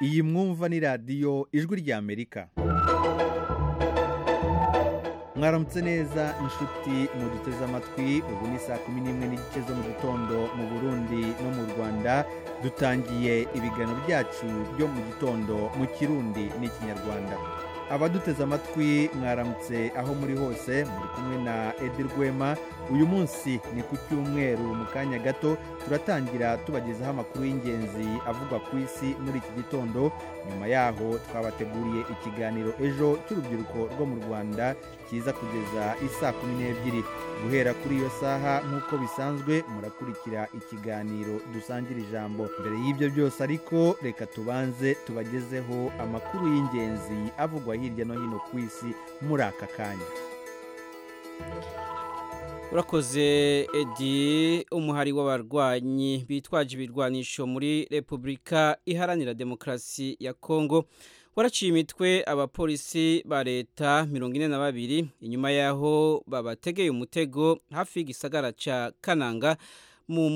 iyi mwumva ni radiyo ijwi ry'amerika mwaramutse neza inshuti muduteze amatwi ubu ni saa kumi n'imwe n'igice zo mu gitondo mu burundi no mu rwanda dutangiye ibiganiro byacu byo mu gitondo mu kirundi n'ikinyarwanda abaduteze amatwi mwaramutse aho muri hose muri kumwe na edi rwema uyu munsi ni ku cyumweru mu kanya gato turatangira tubagezaho amakuru y'ingenzi avugwa ku isi muri iki gitondo nyuma yaho twabateguriye ikiganiro ejo cy'urubyiruko rwo mu rwanda kiza kugeza isaa kumi n'ebyiri guhera kuri iyo saha nk'uko bisanzwe murakurikira ikiganiro dusangira ijambo mbere y'ibyo byose ariko reka tubanze tubagezeho amakuru y'ingenzi avugwa hirya no hino ku isi muri aka kanya urakoze edi umuhari w'abarwanyi bitwaje ibirwanisho muri repubulika iharanira demokarasi ya kongo waraciye imitwe abapolisi ba leta mirongo ine na babiri inyuma y'aho babategeye umutego hafi y'igisagara cya kananga mu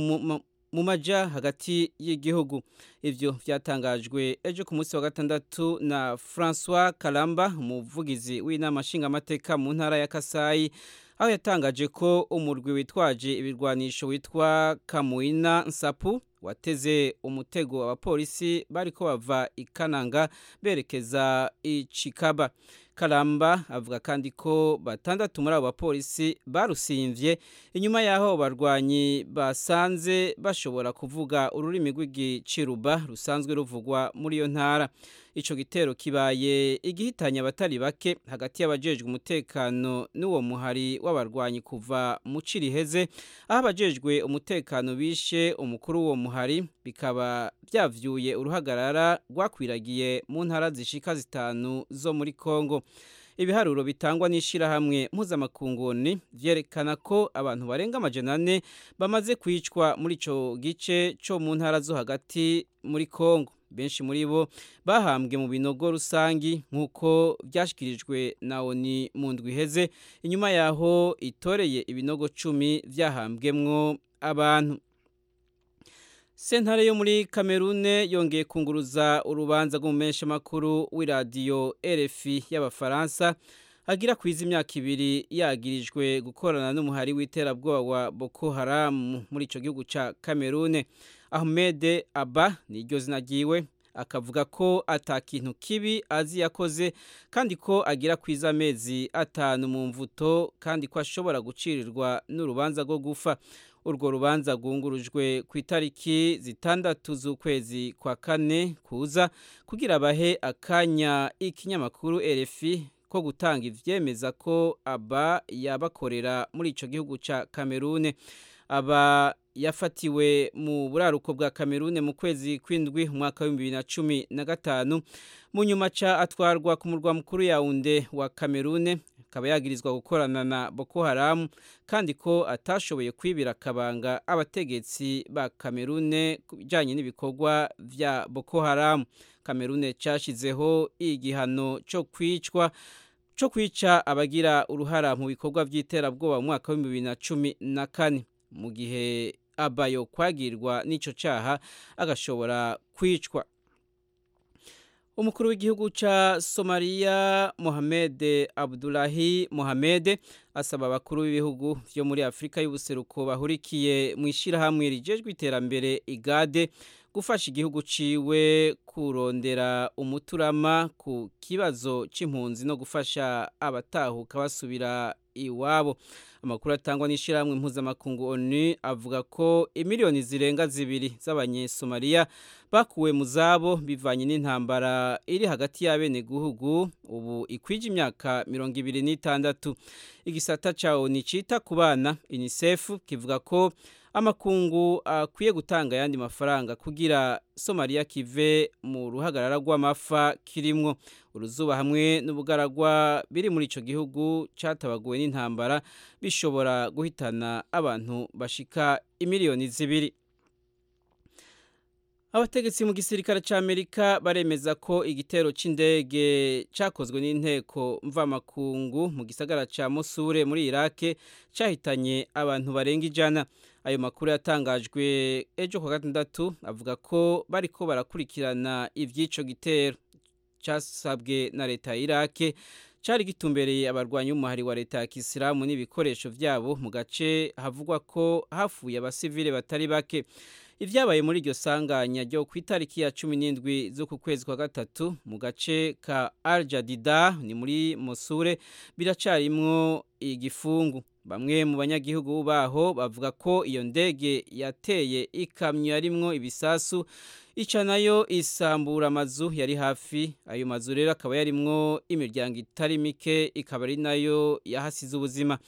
mu maja hagati y'igihugu ivyo vyatangajwe ejo ku munsi wa gatandatu na François Kalamba umuvugizi w'inama nshingamateka mu ntara ya Kasai aho yatangaje ko umurwi witwaje ibirwanisho witwa Kamuina Nsapu wateze umutego abapolisi bariko bava ikananga berekeza icikaba Karamba avuga kandi ko batandatu muri abo bapolisi barusinvye inyuma yaho barwanyi basanze bashobora kuvuga ururimi rw'igicuruba rusanzwe ruvugwa muri iyo ntara ico gitero kibaye igihitanya abatari bake hagati y'abajejwe umutekano n'uwo muhari w'abarwanyi kuva mu Ciriheze aho abajejwe umutekano bishe umukuru w'uwo muhari bikaba byavyuye uruhagarara rwakwiragiye mu ntara zishika zitanu zo muri Kongo ibiharuro bitangwa n'ishyirahamwe mpuzamakunguni byerekana ko abantu barenga amajana ane bamaze kwicwa muri icyo gice cyo mu ntara zo hagati muri congo benshi muri bo bahambwe mu binogo rusange nk'uko byashyikirijwe na oni mu ndwi iheze inyuma y'aho itoreye ibinogo cumi byahambwemwo abantu sentare yo muri kamerune yongeye kunguruza urubanza rw'umumenshi makuru w'iradiyo RFI y'abafaransa agira kwiza imyaka ibiri yagirijwe gukorana n'umuhari w'iterabwoba wa boko haramu muri icyo gihugu cya kamerune ahmed aba niryo zina ryiwe akavuga ko atakintu kibi azi yakoze kandi ko agira kwiza amezi atanu mu mvuto kandi ko ashobora gucirirwa n'urubanza rwo gufa urwo rubanza rwungurujwe ku itariki zitandatu z'ukwezi kwa kane kuza kugira bahe akanya ikinyamakuru RFI ko gutanga ibyemeza ko aba yabakorera muri icyo gihugu cya kamerune aba yafatiwe mu buraruko bwa kamerune mu kwezi kw'indwi umwaka w'ibihumbi bibiri na cumi na gatanu mu nyuma cya atwarwa ku murwa mukuru yawunde wa kamerune akaba yagirizwa gukorana na Boko Haram kandi ko atashoboye kwibira akabanga abategetsi ba Kamerune bijanye n'ibikorwa vya Boko Haram Kamerune cyashizeho igihano cyo kwicwa cyo kwica abagira uruhara mu bikorwa by'iterabwoba mu mwaka wa 2014 mu gihe abayo kwagirwa n'ico caha agashobora kwicwa umukuru w'igihugu cya somaliya mohamed abdulahi mohamed asaba abakuru b'ibihugu byo muri afurika y'ubuseruko bahurikiye mu ishyirahamwe rigejwe iterambere igade gufasha igihugu ciwe kurondera umuturama ku kibazo cy'impunzi no gufasha abatahuka basubira iwabo amakuru atangwa n'ishyirahamwe mpuzamakungu onu avuga ko imiliyoni zirenga zibiri z'abanyesomaliya bakuwe mu zabo bivanye n'intambara iri hagati y'abenegihugu ubu ikwije imyaka mirongo ibiri n'itandatu igisata cya oni cyita ku bana unicef kivuga ko amakungu akwiye gutanga ayandi mafaranga kugira somaliya kive mu ruhagarara rw'amafa kirimwo uruzuba hamwe n'ubugaragwa biri muri icyo gihugu cyatabaguwe n'intambara bishobora guhitana abantu bashika imiliyoni zibiri abategetsi mu gisirikare cy'amerika baremeza ko igitero cy'indege cyakozwe n'inteko mvamakungu mu gisagara cya musure muri irake cyahitanye abantu barenga ijana ayo makuru yatangajwe ejo ku gatandatu avuga ko bariko barakurikirana iby'ico gitero cyasabwe na leta ya irake cyari gitumbereye abarwanyi b'umuhari wa leta ya kisilamu n'ibikoresho byabo mu gace havugwa ko hafuye abasivile batari bake ibyabaye muri iryo sanganya ryo ku itariki ya cumi n'indwi z'uku kwezi kwa gatatu mu gace ka aljadida ni muri musure biracarimwo igifungu bamwe mu banyagihugu baho bavuga ko iyo ndege yateye ikamyo yarimwo ibisasu ica nayo isambura amazu yari hafi ayo mazu rero akaba yarimwo imiryango itari mike ikaba ari nayo yahasize ubuzima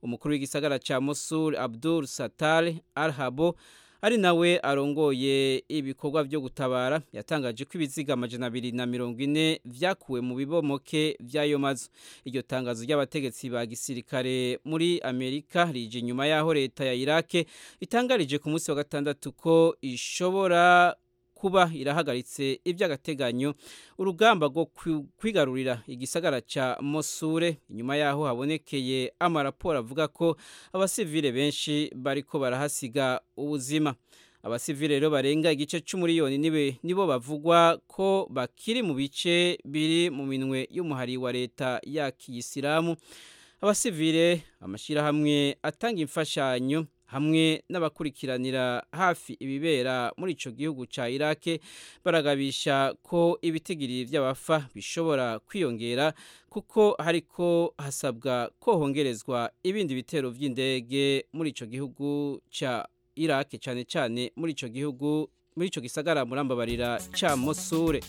umukuru w'igisagara cya musure abdul satar arhabo ari nawe arongoye ibikorwa byo gutabara yatangaje ko ibiziga amajana abiri na mirongo ine byakuwe mu bibomoke by'ayo mazu iryo tangazo ry'abategetsi ba gisirikare muri amerika rije inyuma y'aho leta ya irake itangarije ku munsi wa gatandatu ko ishobora kuba irahagaritse iby'agateganyo urugamba rwo kwigarurira igisagara cya mosure inyuma yaho habonekeye amaraporo avuga ko abasivile benshi bariko barahasiga ubuzima abasivile rero barenga igice cy'umuriyoni nibe nibo bavugwa ko bakiri mu bice biri mu minwe y'umuhari wa leta ya kiyisilamu abasivile amashyirahamwe atanga imfashanyo hamwe n'abakurikiranira hafi ibibera muri icyo gihugu cya irake baragabisha ko ibitigiri by'abafa bishobora kwiyongera kuko hariko hasabwa ko hongerezwa ibindi bitero by'indege muri icyo gihugu cya irake cyane cyane muri icyo gihugu muri icyo gisagara murambabarira cya mosure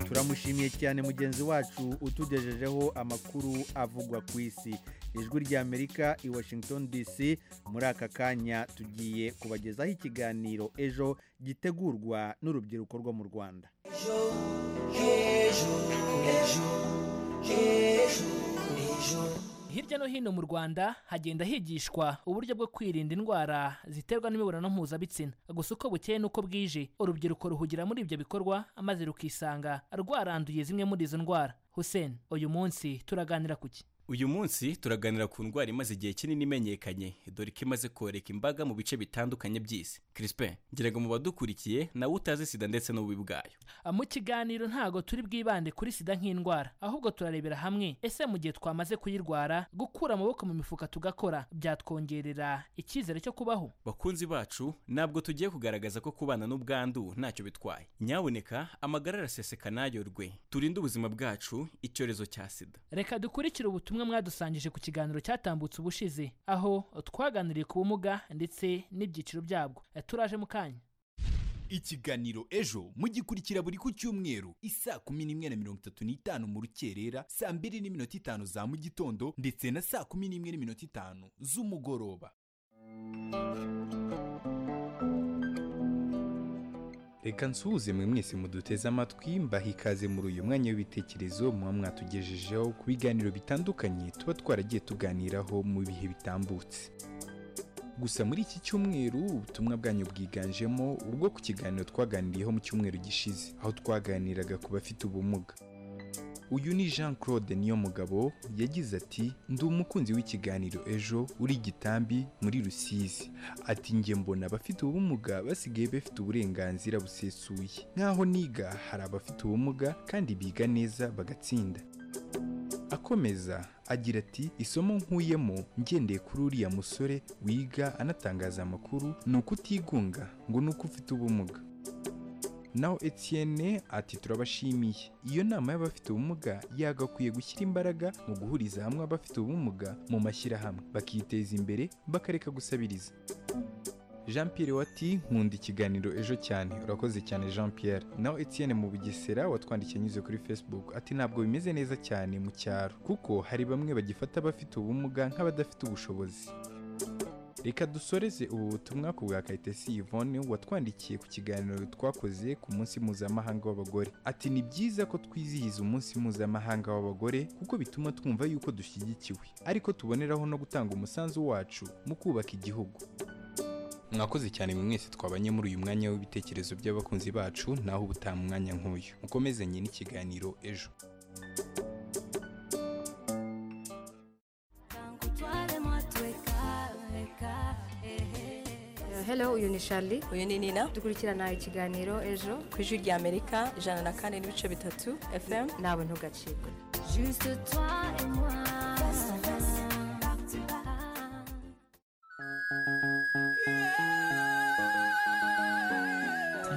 turamushimiye cyane mugenzi wacu utugejejeho amakuru avugwa ku isi ijwi rya amerika i washington dc muri aka kanya tugiye kubagezaho ikiganiro ejo gitegurwa n'urubyiruko rwo mu rwanda hirya no hino mu rwanda hagenda higishwa uburyo bwo kwirinda indwara ziterwa n'imibonano mpuzabitsina gusa uko bukeye n'uko bwije urubyiruko ruhugira muri ibyo bikorwa maze rukisanga rwaranduye zimwe muri izo ndwara hussein uyu munsi turaganira ku ki uyu munsi turaganira ku ndwara imaze igihe kinini imenyekanye dore ko imaze koreka imbaga mu bice bitandukanye by'isi crispin ngira ngo mu badukurikiye nawe utazi sida ndetse n'ububi bwayo mu kiganiro ntago turi bwibande kuri sida nk'indwara ahubwo turarebera hamwe ese mu gihe twamaze kuyirwara gukura amaboko mu mifuka tugakora byatwongerera icyizere cyo kubaho bakunzi bacu ntabwo tugiye kugaragaza ko kubana n'ubwandu ntacyo bitwaye nyaboneka amagara araseseka nayorwe turinde ubuzima bwacu icyorezo cya sida reka dukurikire ubutumwa ubutumwa mwadusangije ku kiganiro cyatambutse ubushize aho twaganiriye ku bumuga ndetse n'ibyiciro byabwo turaje mu kanya ikiganiro ejo mugikurikira buri ku cyumweru isaa kumi n'imwe na mirongo itatu n'itanu mu rukerera saa mbiri n'iminota itanu za mu gitondo ndetse na saa kumi n'imwe n'iminota itanu z'umugoroba reka nsuhuze mwe mwese muduteze amatwi mbaha ikaze muri uyu mwanya w'ibitekerezo muba mwatugejejeho ku biganiro bitandukanye tuba twaragiye tuganiraho mu bihe bitambutse gusa muri iki cyumweru ubutumwa bwanyu bwiganjemo ubwo ku kiganiro twaganiriyeho mu cyumweru gishize aho twaganiraga ku bafite ubumuga uyu ni jean claude niyo mugabo yagize ati ndi umukunzi w'ikiganiro ejo uri igitambi muri rusizi ati njye mbona abafite ubumuga basigaye bafite uburenganzira busesuye nk'aho niga hari abafite ubumuga kandi biga neza bagatsinda akomeza agira ati isomo nkuyemo ngendeye kuri uriya musore wiga anatangaza amakuru ni ukutigunga ngo ni uko ufite ubumuga naho Etienne ati turabashimiye iyo nama y'abafite ubumuga yagakwiye gushyira imbaraga mu guhuriza hamwe abafite ubumuga mu mashyirahamwe bakiteza imbere bakareka gusabiriza jean Pierre wati nkunda ikiganiro ejo cyane urakoze cyane jean Pierre naho Etienne mu bugesera watwandikiye anyuze kuri facebook ati ntabwo bimeze neza cyane mu cyaro kuko hari bamwe bagifata abafite ubumuga nk'abadafite ubushobozi reka dusoreze ubu butumwa ku bwa kayitesi yvonne watwandikiye ku kiganiro twakoze ku munsi mpuzamahanga w'abagore ati ni byiza ko twizihiza umunsi mpuzamahanga w'abagore kuko bituma twumva yuko dushyigikiwe ariko tuboneraho no gutanga umusanzu wacu mu kubaka igihugu mwakoze cyane mwe mwese twabanye muri uyu mwanya w'ibitekerezo by'abakunzi bacu naho ubutaha mu mwanya nk'uyu mukomezanye n'ikiganiro ejo hello uyu ni shari uyu ni nina dukurikirana ikiganiro ejo ku ijwi rya amerika ijana na kane n'ibice bitatu fm ntawe ntugacibwe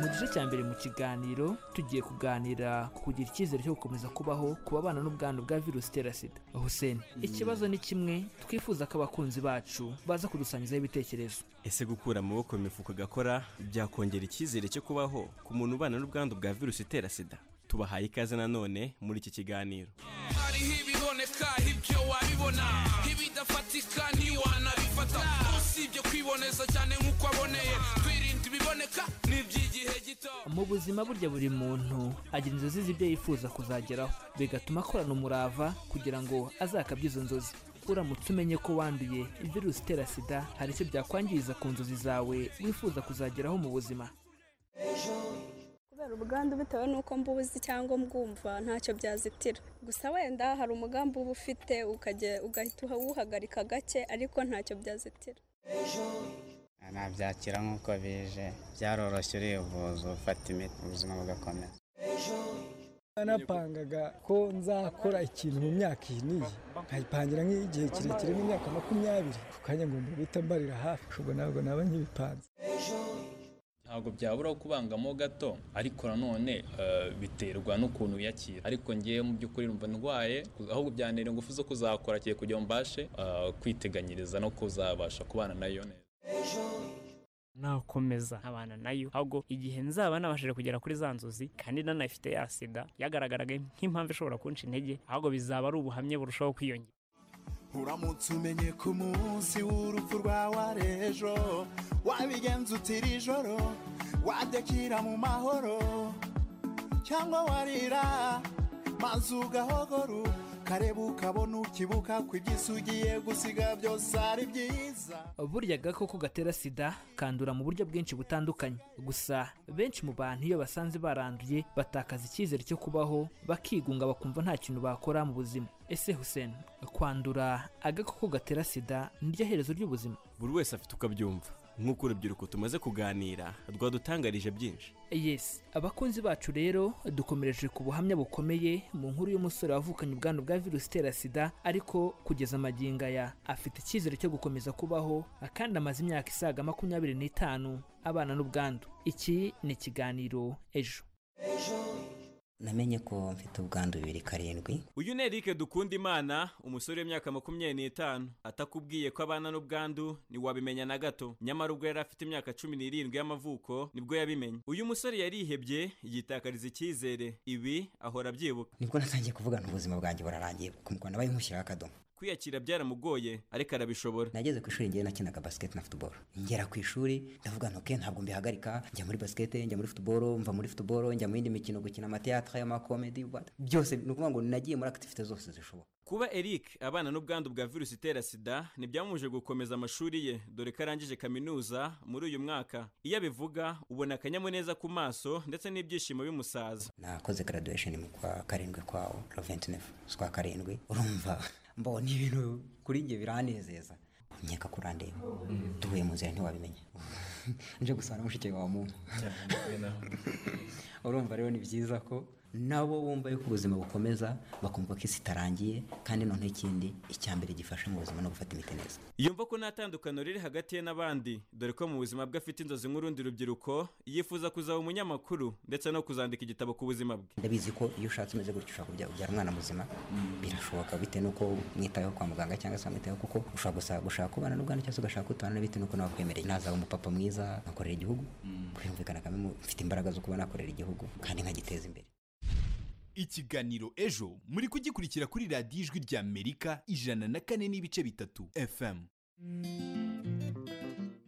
mu gice cya mbere mu kiganiro tugiye kuganira ku kugira icyizere cyo gukomeza kubaho ku babana n'ubwandu bwa virusi itera sida hussein ikibazo ni kimwe twifuza ko abakunzi bacu baza kudusangizaho ibitekerezo ese gukura amaboko mu mifuka agakora byakongera icyizere cyo kubaho ku muntu ubana n'ubwandu bwa virusi itera sida tubahaye ikaze nanone muri iki kiganiro hariho ibiboneka ibyo wabibona ibidafatika ntiwanabifata usibye kwiboneza cyane nk'uko aboneye twirinda ibiboneka n'iby'igihe gito mu buzima burya buri muntu agira inzozi z'ibyo yifuza kuzageraho bigatuma akorana umurava kugira ngo azakabye izo nzozi uramutse umenye ko wanduye virusi itera sida hari icyo byakwangiza ku nzozi zawe wifuza kuzageraho mu buzima kubera ubwandu bitewe n'uko mbubuzi cyangwa mbwumva ntacyo byazitira gusa wenda hari umugambi uba ufite ukajya- ugahita uwuhagarika gake ariko ntacyo byazitira nabyakira nk'uko bije byaroroshye urivuza ufata imiti ubuzima bugakomeza narapangaga ko nzakora ikintu mu myaka iyi n'iyi nkayipangira nk'igihe kirekire nk'imyaka makumyabiri ku kanya ngomba guhita mbarira hafi ubwo ntabwo naba nkibipanze ntabwo byabura kubangamo gato ariko nanone eh, biterwa n'ukuntu uyakira ariko ngewe mu by'ukuri numva ndwaye ahubwo byantera ingufu zo kuzakora kiye kugira ngo mbashe eh, kwiteganyiriza no kuzabasha kubana nayo neza nakomeza nkabana nayo ahubwo igihe nzaba nabashije kugera kuri za nzozi kandi nanayifite ya sida yagaragaraga nk'impamvu ishobora kunca intege ahubwo bizaba ari ubuhamya burushaho kwiyongera uramutse umenye ku munsi w'urupfu rwawe ari ejo wabigenza utira ijoro wadekira mu mahoro cyangwa warira maze ugahogora ukareba ukabona ukibuka ku iby'isi ugiye gusiga byose ari byiza burya agakoko gatera sida kandura mu buryo bwinshi butandukanye gusa benshi mu bantu iyo basanze baranduye batakaza icyizere cyo kubaho bakigunga bakumva nta kintu bakora mu buzima ese hussein kwandura agakoko gatera sida niryo herezo ry'ubuzima buri wese afite uko abyumva nk'uko urubyiruko tumaze kuganira rwadutangarije byinshi yes abakunzi bacu rero dukomereje ku buhamya bukomeye mu nkuru y'umusore wavukanye ubwandu bwa virusi itera sida ariko kugeza amagingo aya afite icyizere cyo gukomeza kubaho kandi amaze imyaka isaga makumyabiri n'itanu abana n'ubwandu iki ni ikiganiro ejo namenye ko mfite ubwandu bibiri karindwi uyu ni erike dukunda imana umusore w'imyaka makumyabiri n'itanu atakubwiye ko abana n'ubwandu ntiwabimenya na gato nyamara ubwo yari afite imyaka cumi n'irindwi y'amavuko nibwo yabimenye uyu musore yarihebye yitakariza icyizere ibi ahora abyibuka nibwo natangiye kuvugana ubuzima bwanjye burarangiye ku muganga nabaye nkushyiraho akadomo kwiyakira byaramugoye ariko arabishobora nageze ku ishuri ngewe nakinaga basiketi na futuboro ngera ku ishuri ndavuga ntoke ntabwo mbihagarika njya muri basiketi njya muri futuboro mva muri futuboro njya mu yindi mikino gukina amateatire amakomedi what- byose ni ukuvuga ngo nagiye muri akitifite zose zishoboka kuba eric abana n'ubwandu bwa virusi itera sida ntibyamuje gukomeza amashuri ye dore ko arangije kaminuza muri uyu mwaka iyo abivuga ubona akanyamuneza ku maso ndetse n'ibyishimo bimusaza nakoze graduation mu kwa karindwi kwa la 29 z'ukwa karindwi urumva mbona ibintu kuri njye biranezeza nkeka ko urandeba tuvuye mu nzira ntiwabimenya nje gusana mushiki wawe mu urumva rero ni byiza ko nabo bumva yuko ubuzima bukomeza bakumva ko isi itarangiye kandi noneho ikindi icya mbere gifasha mu buzima no gufata imiti neza yumva ko nta tandukano riri hagati ye n'abandi dore ko mu buzima bwe afite inzozi nk'urundi rubyiruko yifuza kuzaba umunyamakuru ndetse no kuzandika igitabo ku buzima bwe ndabizi ko iyo ushatse umeze gutyo ushobora kubya- kubyara umwana muzima birashoboka bitewe n'uko mwitayeho kwa muganga cyangwa se mwitayeho kuko ushobora gusa gushaka kubana n'ubwana cyangwa se ugashaka kutabana na bitewe n'uko nawe akwemereye nazaba umupapa mwiza nkakorera igihugu kwiyumvikana kamwe mu- mfite imbaraga zo kuba nakorera igihugu kandi nkagiteza imbere ikiganiro ejo muri kugikurikira kuri radiyo ijwi ry'amerika ijana na kane n'ibice bitatu fm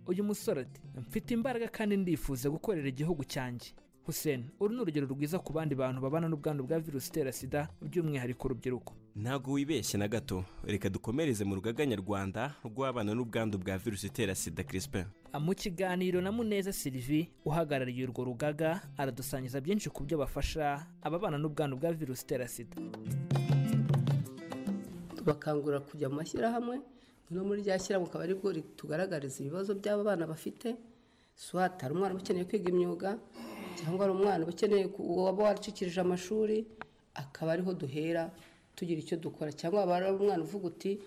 uyu musore ati mfite imbaraga kandi ndifuza gukorera igihugu cyanjye hussein uru ni urugero rwiza ku bandi bantu babana n'ubwandu bwa virusi itera sida by'umwihariko urubyiruko ntabwo wibeshye na gato reka dukomereze mu rugaga nyarwanda rw'abana n'ubwandu bwa virusi itera sida crispin mu kiganiro na muneza sylvie uhagarariye urwo rugaga aradusangiza byinshi ku byo bafasha ababana n'ubwandu bwa virusi itera sida tubakangurira kujya mu mashyirahamwe no muri rya shyirahamwe akaba aribwo ritugaragariza ibibazo by'aba bana bafite suwate hari umwana uba ukeneye kwiga imyuga cyangwa hari umwana uba ukeneye waba waracikirije amashuri akaba ariho duhera tugira icyo dukora cyangwa waba ari umwana uvuga uti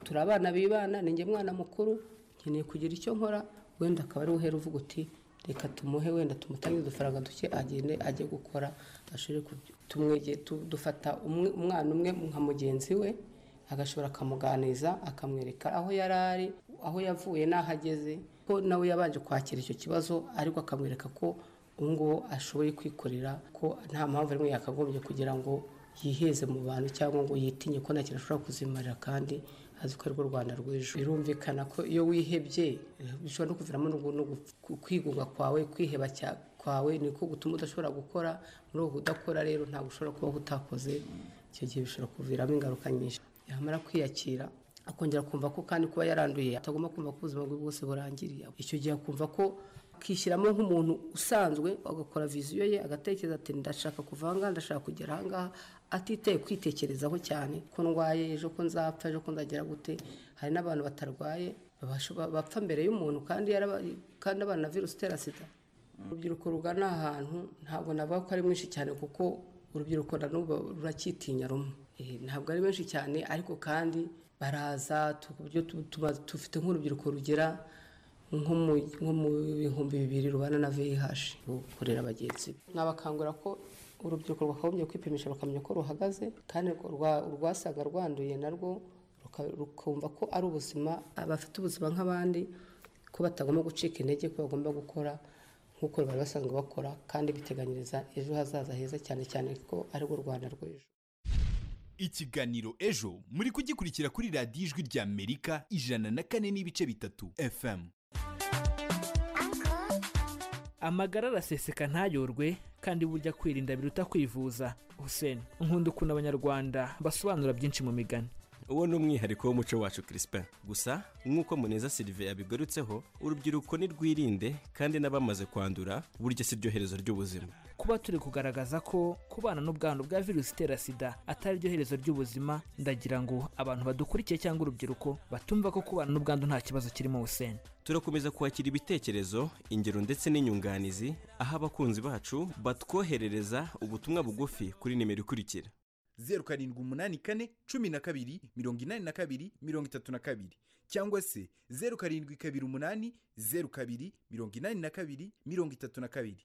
turi abana b'ibana ni njye mwana mukuru nkeneye kugira icyo nkora wenda akaba ariwe uhera uvuga uti reka tumuhe wenda tumutangize udufaranga duke agende ajye gukora ashobore tumwege dufata umwana umwe nka mugenzi we agashobora akamuganiza akamwereka aho yari ari aho yavuye n'aho ageze ko nawe yabanje kwakira icyo kibazo ariko akamwereka ko ubu ngubu ashoboye kwikorera ko nta mpamvu rimwe yakagombye kugira ngo yiheze mu bantu cyangwa ngo yitinye ko nta kintu ashobora kuzimarira kandi azi ko arirwo rwanda rw'ejo birumvikana ko iyo wihebye bishobora no kuviramo no kwigunga kwawe kwiheba kwawe niko gutuma udashobora gukora muri ubu udakora rero ntabwo ushobora kuba utakoze icyo gihe bishobora kuviramo ingaruka nyinshi yamara kwiyakira akongera kumva ko kandi kuba yaranduye atagomba kumva ko ubuzima bwe bwose burangiriye icyo gihe akumva ko akishyiramo nk'umuntu usanzwe agakora viziyo ye agatekereza ati ndashaka kuva aha ngaha ndashaka kugera aha ngaha atitaye kwitekerezaho cyane ko ndwaye ejo ko nzapfa ejo ko nzagera gute hari n'abantu batarwaye bapfa mbere y'umuntu kandi kandi abana na virusi itera sida urubyiruko rugana ahantu ntabwo navuga ko ari mwinshi cyane kuko urubyiruko na n'ubu ruracyitinya rumwe ntabwo ari benshi cyane ariko kandi baraza dufite nk'urubyiruko rugera nko mu bihumbi bibiri rubana na vih rukorera bagenzi nabakangura ko urubyiruko rwakagombye kwipimisha bakamenya ko ruhagaze kandi urwasaga rwanduye narwo rukumva ko ari ubuzima abafite ubuzima nk'abandi ko batagomba gucika intege ko bagomba gukora nk'uko bari basanzwe bakora kandi biteganyiriza ejo hazaza heza cyane cyane ko arirwo rwanda rw'ejo ikiganiro ejo muri kugikurikira kuri radiyo ijwi ry'amerika ijana na kane n'ibice bitatu fm amagara araseseka ntayorwe kandi burya kwirinda biruta kwivuza hussein nkunda ukuntu abanyarwanda basobanura byinshi mu migani uwo ni umwihariko w'umuco wacu crispin gusa nk'uko muneza sylvie yabigarutseho urubyiruko ntirwirinde kandi n'abamaze kwandura burya si ryo herezo ry'ubuzima kuba turi kugaragaza ko kubana n'ubwandu bwa virusi itera sida atari ryo herezo ry'ubuzima ndagira ngo abantu badukurikiye cyangwa urubyiruko batumva ko kubana n'ubwandu nta kibazo kirimo hussein turakomeza kwakira ibitekerezo ingero ndetse n'inyunganizi aho abakunzi bacu batwoherereza ubutumwa bugufi kuri nimero ikurikira zeru karindwi umunani kane cumi na kabiri mirongo inani na kabiri mirongo itatu na kabiri cyangwa se zeru karindwi kabiri umunani zeru kabiri mirongo inani na kabiri mirongo itatu na kabiri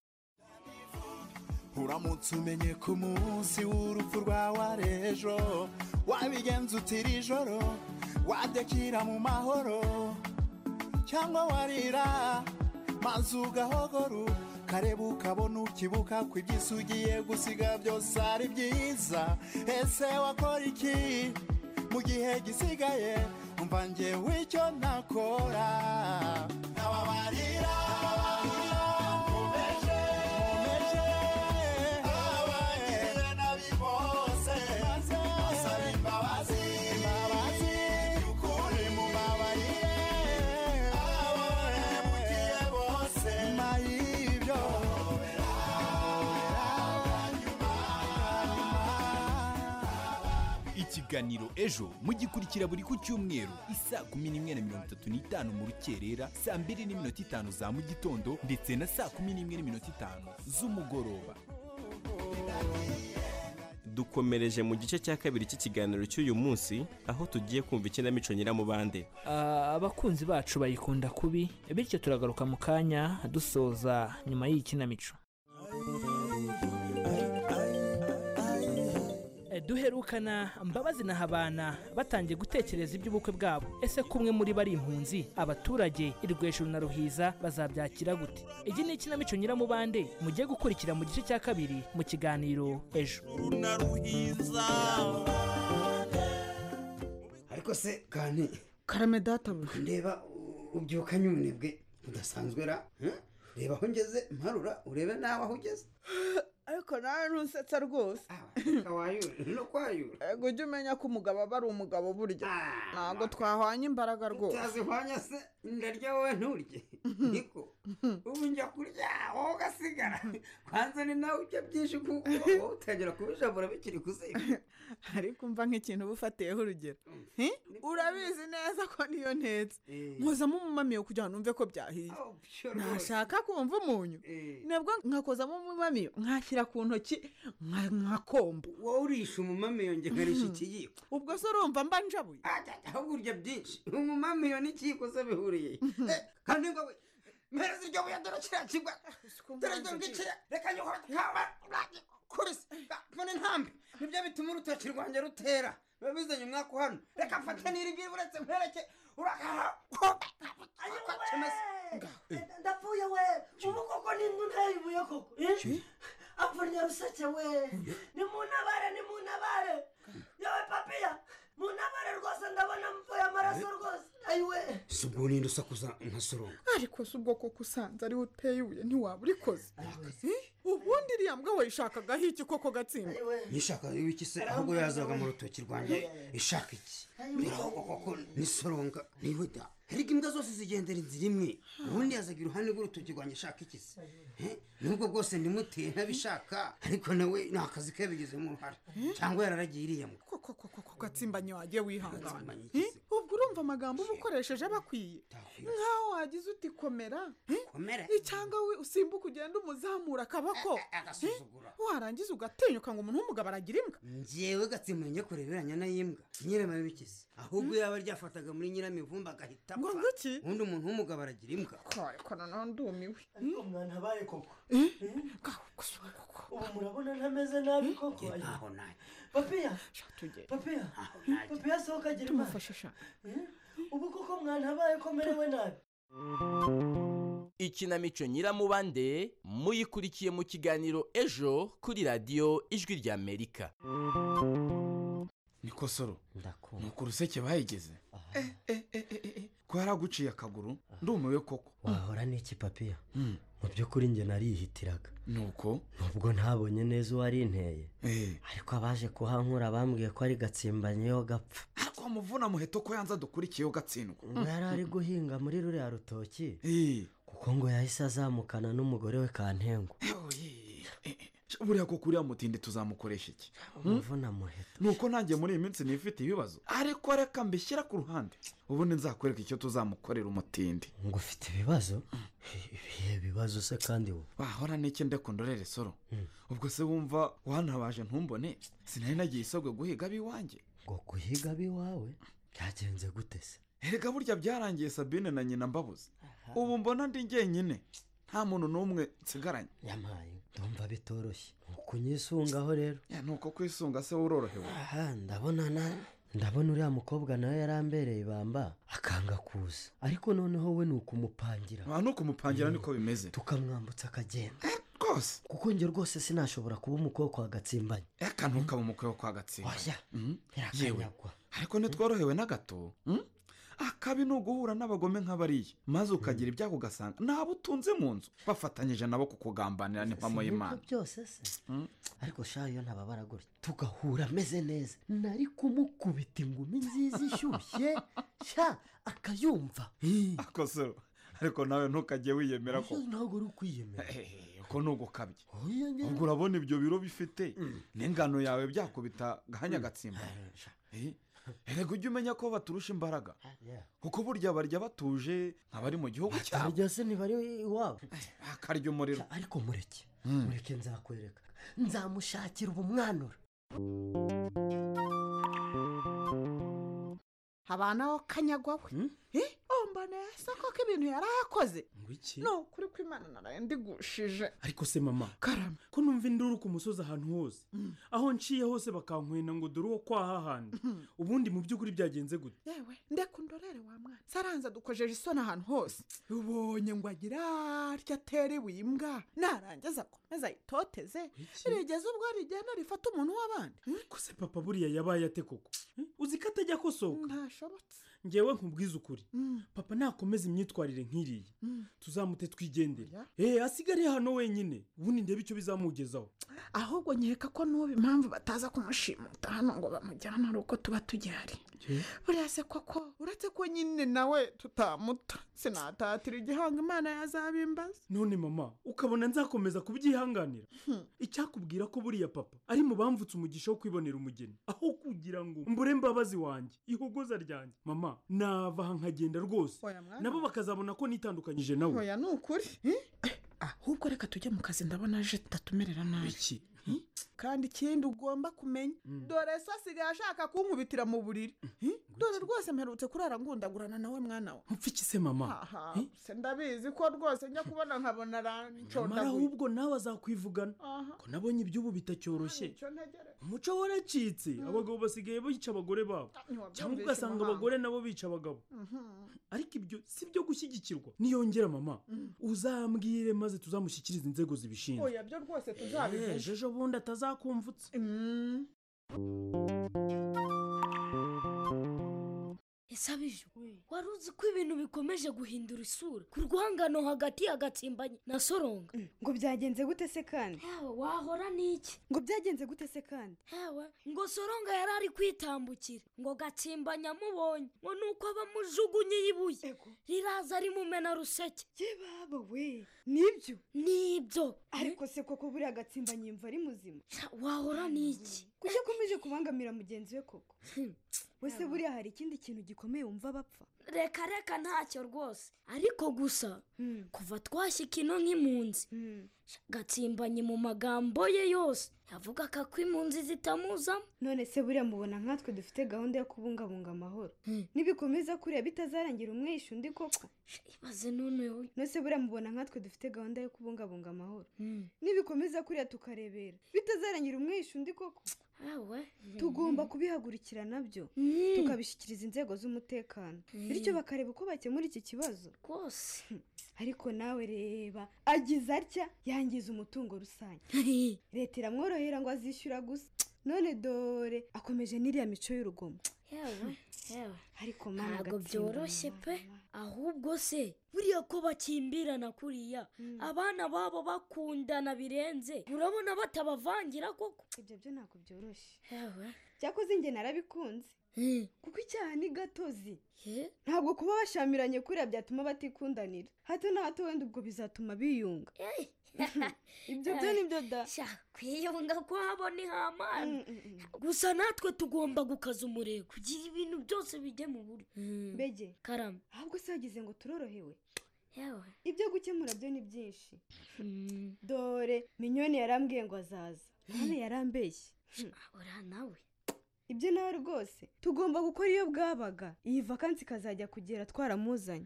uramutse umenye ko umunsi w'urupfu rwawe ari ejo wabigenza utira ijoro wadekira mu mahoro cyangwa warira maze ugahogora ukareba ukabona ukibuka ko iby'isi ugiye gusiga byose ari byiza ese wakora iki mu gihe gisigaye umva ngewe icyo nakora ntawabarira ikiganiro ejo mugikurikira buri ku cyumweru isaa kumi n'imwe na mirongo itatu n'itanu mu rukerera saa mbiri n'iminota itanu za mu gitondo ndetse na saa kumi n'imwe n'iminota itanu z'umugoroba dukomereje mu gice cya kabiri cy'ikiganiro cy'uyu munsi aho tugiye kumva ikinamico nyiramubande Ah, abakunzi bacu bayikunda kubi bityo turagaruka mu kanya dusoza nyuma y'iyi kinamico Eh, duherukana mbabazi na habana batangiye gutekereza iby'ubukwe bwabo ese ko umwe muri bo ari impunzi abaturage irweshuru na ruhiza bazabyakira gute iyi ni ikinamico nyiramubande mugiye gukurikira mu gice cya kabiri mu kiganiro ejo ariko se kane karame data ndeba ubyuka nyunebwe udasanzwe ra eh? reba aho ngeze mparura urebe nawe aho ugeze ariko nawe ntusetsa rwose ego ujye umenya ko umugabo aba ari umugabo burya ntabwo twahwanye imbaraga rwose utazihwanya se ndarya wowe nturye niko ubu njya kurya wowe ugasigara kwanza ni nawe ujya byinshi kuko wowe utangira kubijabura bikiri kuziga ariko umva nk'ikintu uba ufatiyeho urugero Hi? urabizi neza ko niyo ntetse nkuzamo umumamiyo kugira ngo numve ko byahiye ntashaka kumva umunyu nabwo nkakozamo umumamiyo nkashyira ku ntoki nka- nkakombo wowe urisha umumamiyo njye nkarisha ikiyiko ubwo se urumva mba njabuye ahubwo urya byinsi umumamiyo n'ikiyiko se bihuriye Eh, kandi ngo we mpereza iryo buye dore kiriya kigwa dore dore ugiciye reka nyokora kaba kurisa mbone ntambi nibyo bituma urutoki rwanjye rutera biba bizanye umwaka uhano reka mfate n'iribwira uretse mpereke urakara ndapfuye we ubu koko nindunayibuye koko eh? apfunya ruseke we nimunabare nimunabare yewe papiya munabare rwose ndabona mvuye amaraso rwose ayiwe si ubwo ninde usakuza nkasoronga ariko si ubwo koko usanze ariwe uteye ibuye ntiwaba urikoze Eh, ubundi iriya mbwa wayishakagaho iki koko gatsinda yishaka w'iki se ahubwo yazaga mu rutoki rwanjye ishaka iki Birahogwa koko nisoronga nihuta ariko imbwa zose zigendera inzira imwe ubundi yazaga iruhande rw'urutoki rwanjye ishaka iki se Eh, nubwo bwose ndimuteye ntabishaka ariko nawe ni akazi ke yabigizemo uruhare cyangwa yararagiye iriya mbwa koko gatsimbanye wagiye wihangana Eh, ubwo urumva amagambo uba ukoresheje aba akwiye nk'aho wagize uti komera Eh, Komera? eh, cyangwa we usimbuka ugenda umuzamura akaboko Eh, warangiza ugatinyuka ngo umuntu w'umugabo aragira imbwa ngewe gatsimbanye njye kureberanya nayimbwa nyirama bikize ahubwo yaba ryafataga muri nyiramivumba agahita apfa ubundi umuntu w'umugabo aragira imbwa ariko nanone ndumiwe ariko mwana abaye koko ubu murabona ntameze nabi koko ntaho nayo papiya papiya papiya sohoka agira imana Eh? ubu koko mwana abaye komerewe nabi ikinamico nyiramubande muyikurikiye mu kiganiro ejo kuri radiyo ijwi ry'amerika nikosoro nuko uruseke bahigeze ko yaraguciye akaguru ndumiwe koko wahora n'iki papiya mu by'ukuri njye narihitiraga nuko nubwo ntabonye neza uwari inteye ariko abaje kuhankura bambwiye ko ari gatsimbanye yo gapfa ariko wamuvuna muheto ko yanze dukurikiyeho gatsindwa ngo yari ari guhinga muri ruriya rutoki kuko ngo yahise azamukana n'umugore we kantengo buriya koko uriya mutindi tuzamukoresha iki umuvuna muheto nuko nanjye muri iyi minsi nifite ibibazo ariko reka mbishyira ku ruhande ubundi nzakwereka icyo tuzamukorera umutindi ngo ufite ibibazo ibihe bibazo se kandi wowe wahora n'iki ndekundorere soro ubwo se wumva wantabaje ntumbone sinari nagiye isabwe guhiga ab'iwanjye ngo guhiga ab'iwawe byagenze gute se erega burya byarangiye sabine na nyina mbabuze ubu mbona ndi njyenyine nta muntu n'umwe nsigaranye yamaye ndumva bitoroshye kunyisungaho rero ni uko kwisunga se urorohewe aha ndabona na ndabona uriya mukobwa nawe yarambereye ibamba akanga kuza ariko noneho we ni ukumupangira nta no kumupangira niko bimeze tukamwambutsa akagenda rwose kuko njye rwose sinashobora kuba umukobwa wa gatsimbanye reka ntukaba umukwe wo kwa gatsinda oya Mhm. yewe birakanyagwa ariko ntitworohewe na gato mhm? akabi ni uguhura n'abagome nk'abariya maze ukagira ibyago ugasanga ntabo utunze mu nzu bafatanyije nabo kukugambanira n'impamo Si y'imana nk'ibyo byose se ariko shaho iyo ntababara gutya tugahura ameze neza nari kumukubita ingumi nziza ishyushye sha akayumva akosoro ariko nawe ntukajye wiyemera ko ntabwo uri ukwiyemera uko ni ugukabye ubwo urabona ibyo biro bifite n'ingano yawe byakubita gahanya gatsimba erega ujye umenya ko baturusha imbaraga kuko burya barya batuje nk'abari mu gihugu cyabo barya se ntibari iwabo bakarya umuriro ariko mureke mureke nzakwereka nzamushakira ubumwanura habanaho kanyagwa we Eh, oh mbona yasa koko ibintu yari yakoze ni ukuri kw'imana naraye ndigushije ariko se mama karame ko numva induru ku musozi ahantu hose aho nciye hose bakankwena ngo dore uwo kwahahanda ubundi mu by'ukuri byagenze gute yewe ndeka undorere wa mwana saranza dukojeje isoni ahantu hose ubonye ngo agira atya atere ibuye imbwa narangiza akomeza ayitoteze rigeze ubwo rigenda rifata umuntu w'abandi ko se papa buriya yabaye ate koko Eh, uzi ko atajya akosoka ntashobotse ngewe nkubwize ukuri papa nakomeza imyitwarire nk'iriya tuzamute twigendere eee asigare hano wenyine ubundi ndebe icyo bizamugezaho ahubwo nkeka ko n'ubu impamvu bataza kumushimuta hano ngo bamujyane ari uko tuba tugihari buriya se koko uretse ko nyine nawe tutamuta sinatatira igihango imana yazabimbaza none mama ukabona nzakomeza kubyihanganira icyakubwira ko buriya papa ari mu bamvutse umugisha wo kwibonera umugeni aho kugira ngo mbure mbabazi wanjye ihogoza ryanjye mama nava aha nkagenda rwose Oya, mwana. nabo bakazabona ko nitandukanyije nawe oya ni ukuri ahubwo reka tujye mu kazi ndabona aje tutatumerera nabi iki kandi ikindi ugomba kumenya dore so asigaye ashaka kunkubitira mu buriri dore rwose mperutse kurara ngundagurana nawe mwana we mpfike se mama aha se ndabizi ko rwose njya kubona nkabona nyamara aranshondaguye ahubwo nawe azakwivugana aha ko nabonye iby'ubu bitacyoroshye icyo ntegere umuco waracitse abagabo basigaye bica abagore babo ntiwabyumvise cyangwa ugasanga umuhanga. abagore nabo bica abagabo ariko ibyo si byo gushyigikirwa niyongera mama uzambwire maze tuzamushyikirize inzego zibishinzwe oya byo rwose Eh, tuzabivuga ejo bundi atazakumvutsa ese abijo wari uzi ko ibintu bikomeje guhindura isura ku rwangano hagati hagatsimbanye na soronga ngo byagenze gute se kandi wahora n'iki ngo byagenze gute se kandi hewe ngo soronga yari ari kwitambukira ngo gatsimbanye amubonye ngo ni uko abamujugunye ibuye riraza rimumena ruseke yebaba we nibyo nibyo ariko se koko buriya gatsimba nyimva ari muzima wahora n'iki kuki akomeje kubangamira mugenzi we koko wese buriya hari ikindi kintu gikomeye wumva bapfa reka reka ntacyo rwose ariko gusa kuva twashya kino nk'impunzi gatsimbanye mu magambo ye yose yavuga ko ako impunzi zitamuzamo none se buriya mubona nkatwe dufite gahunda yo kubungabunga amahoro nibikomeza kuriya bitazarangira umwishe undi koko ibaze noneho nose buriya mubona nkatwe dufite gahunda yo kubungabunga amahoro nibikomeza kuriya tukarebera bitazarangira umwishe undi koko tugomba kubihagurikirana byo tukabishyikiriza inzego z'umutekano bityo bakareba uko bakemura iki kibazo rwose ariko nawe reba agize atya yangiza umutungo rusange leta iramworohera ngo azishyura gusa none dore akomeje n'iriya mico y'urugomo yewe yewe ariko mana ntabwo agatsindwa byoroshye pe ahubwo se buriya ko bakimbirana kuriya abana babo bakundana birenze urabona batabavangira koko ibyo byo ntabwo byoroshye yewe cyakoze inge narabikunze kuko icyaha ni gatozi Ye? ntabwo kuba bashamiranye kuriya byatuma batikundanira hato na hato wenda ubwo bizatuma biyunga ibyo byo ni byo da kwiyunga ko habona ihamana gusa natwe tugomba gukaza umurego kugira ibintu byose bijye mu buryo mbege karama ahubwo se wagize ngo turorohewe yewe ibyo gukemura byo ni byinshi dore minyoni yarambwiye ngo azaza none yarambeshye uriya nawe ibyo nawe rwose tugomba gukora iyo bwabaga iyi vakansi ikazajya kugera twaramuzanye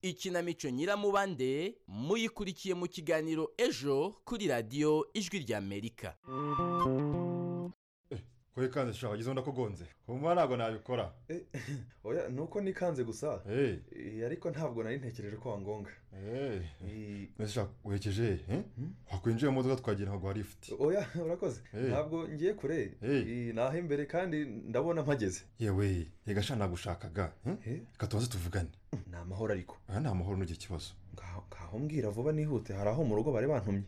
ikinamico nyiramubande muyikurikiye mu kiganiro ejo kuri radiyo ijwi ry'amerika kuri kanze shaka wagize undi akugonze humura ntabwo nabikora oya ni uko nikanze gusa Eh. Eh, ariko ntabwo nari ntekereje ko wangonga mbese shaka werekeje he wakwinjiye mu modoka twagera ntabwo hari ifite oya urakoze Eh. ntabwo ngiye kure Eh, ni aho imbere kandi ndabona mpageze yewe yega shaka nagushakaga he? reka tubanze tuvugane ni amahoro ariko aha ni amahoro ntugire ikibazo ngaho mbwira vuba nihute hari aho mu rugo bari bantumye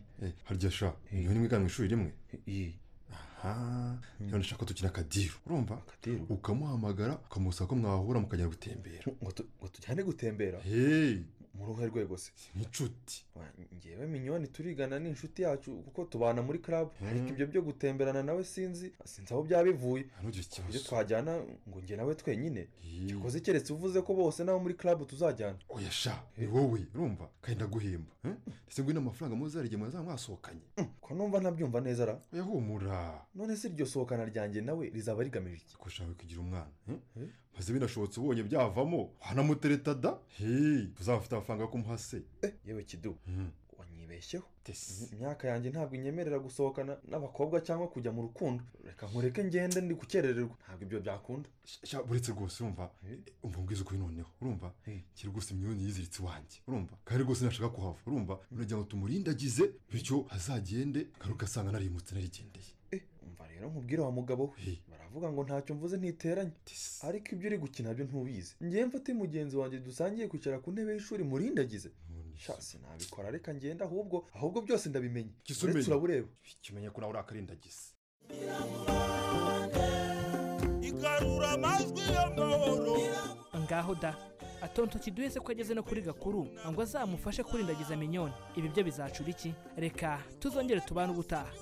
harya sha iyo ni mwigana mu ishuri rimwe aha Mm. none shaka dukina akadiru urumva Akadiru? ukamuhamagara ukamusaba ko mwahura mukajya gutembera ngo tujyane gutembera mu ruhe rwego se nk'inshuti ngewe minyoni turigana ni inshuti yacu kuko tubana muri club ariko ibyo byo gutemberana nawe sinzi sinzi aho byaba bivuye ku buryo twajyana ngo njye nawe twenyine cyakoze keretse uvuze ko bose n'abo muri club tuzajyana oya sha ni wowe urumva kandi ndaguhemba eh? ndetse ngo n'amafaranga muzarige mwazaba mwasohokanye ko numva ntabyumva neza ra oya humura none se iryo sohokana ryanjye nawe rizaba rigamije iki ko ushaka kugira umwana eh? maze binashobotse ubonye byavamo wanamutereta da heyi uzaba ufite amafaranga yo kumuha se yewe kidu wanyibeshyeho imyaka yanjye ntabwo inyemerera gusohokana n'abakobwa cyangwa kujya mu rukundo reka nkureke ngende ndi gukerererwa ntabwo ibyo byakunda sha buretse rwose urumva umva mbwiza ukuri noneho urumva kiri rwose imyonyi yiziritse iwanjye urumva kandi rwose ntashaka kuhava urumva uragira ngo tumurindagize bityo azagende ngaruka asanga narimutse narigendeye umva rero nkubwire wa mugabo we aravuga ngo ntacyo mvuze ntiteranye ariko ibyo uri gukina byo ntubizi ngewe mfate mugenzi wanjye dusangiye kwicara ku ntebe y'ishuri murindagize shasi nabikora reka ngenda ahubwo ahubwo byose ndabimenya uretse urabureba ikimenya ko nawe urakarindagiza igarura amajwi y'amahoro ngaho da atonto kiduhe se ko ageze no kuri gakuru ngo azamufashe kurindagiza minyoni ibi byo bizacura iki reka tuzongere tubane ubutaha